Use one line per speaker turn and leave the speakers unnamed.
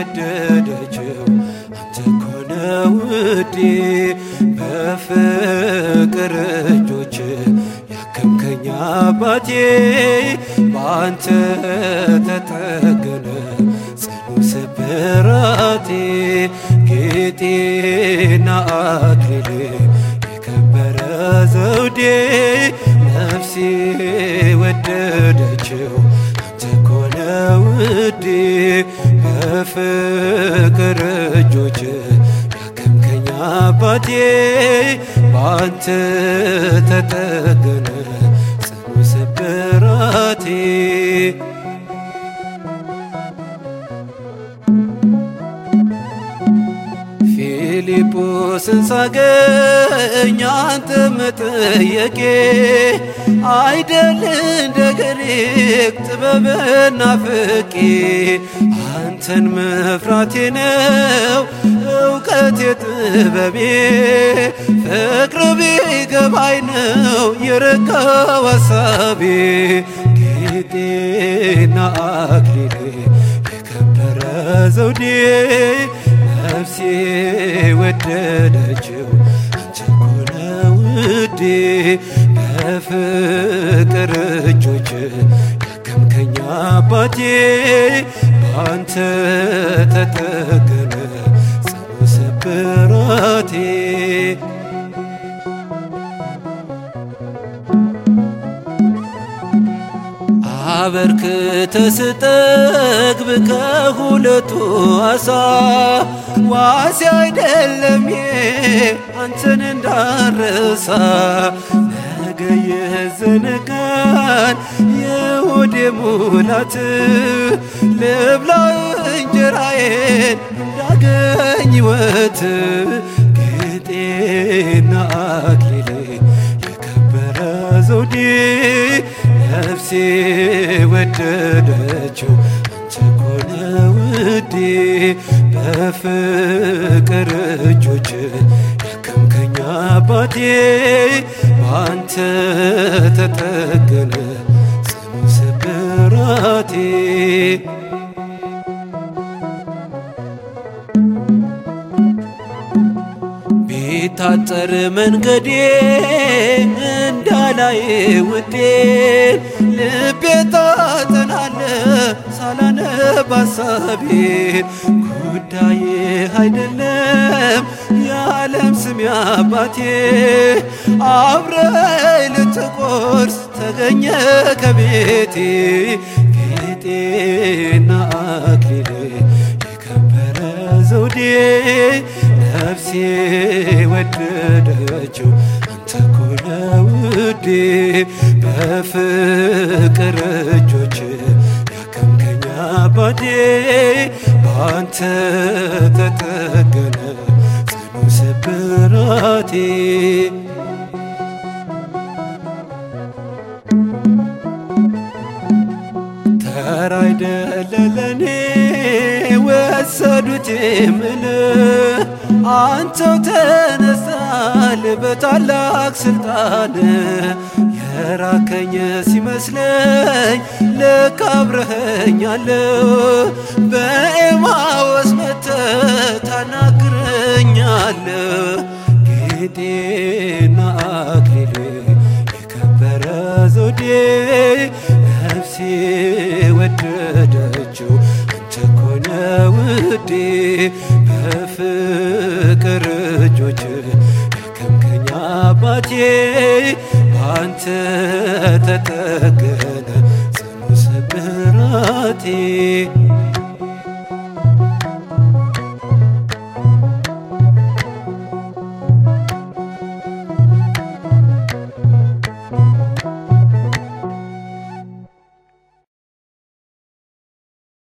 ወደደችው አንተ ኮነ ውዴ በፍቅር እጆች ያከምከኝ አባቴ በአንተ ተጠገነ ጽኑ ስብራቴ ጌጤና አክሊሌ የከበረ ዘውዴ ነፍሴ ወደደችው አንተ ኮነ ውዴ በፍቅር እጆች ያከምከኝ አባቴ በአንተ ተጠገነ ጽኑ ስብራቴ ፊልጶስን ሳገኝ አንተ መጠየቄ አይደል እንደ ግሪክ ጥበብና ፍቄ አንተን መፍራቴ ነው እውቀቴ ጥበቤ ፍቅር ቢገባኝ ነው የረካው ሐሳቤ ጌጤና አክሊሌ የከበረ ዘውዴ ነፍሴ ወደደችው አንተ ኮነ ውዴ በፍቅር እጆች ያከምከኝ አባቴ በአንተ ተጠገነ ጽኑ ስብራቴ አበርክተ ስጠግብ ከሁለቱ አሳ ዋሴ አይደለም አንተን እንዳረሳ ነገ የዘነጋን የሆዴ ሙላት ልብላ እንጀራዬን እንዳገኝ ሕይወት ጌጤና አክሊሌ የከበረ ዘውዴ ነፍሴ ወደደችው አንተ ኮነ ውዴ በፍቅር እጆች ያከምከኝ አባቴ በአንተ ተጠገነ ጽኑ ስብራቴ ቢታጠር መንገዴ እንዳላይ ውዴ ልቤ ታጠናለ ሳላነብ ሐሳቤን ጉዳዬ አይደለም የዓለም ስም አባቴ አብረይ ልትቆርስ ተገኘ ከቤቴ ጌጤና አክሊሌ የከበረ ዘውዴ ነፍሴ ወደደችው አንተ ኮነ ውዴ በፍቅር እጆች ያከምከኝ አባቴ በአንተ ተጠገነ ጽኑ ስብራቴ ተራ አይደለ ለኔ ወሰዱት የምል አንተው ተነሳል በታላቅ ስልጣን የራከኝ ሲመስለኝ ልክ አብረኸኛል በኤማወስ መጥተህ ታናግረኛል ጌጤና አክሊሌ የከበረ ዘውዴ ነፍሴ ወደደችው አንተ ኮነ ውዴ በፍቅር እጆች ያከምከኝ አባቴ በአንተ ተጠገነ ጽኑ ስብራቴ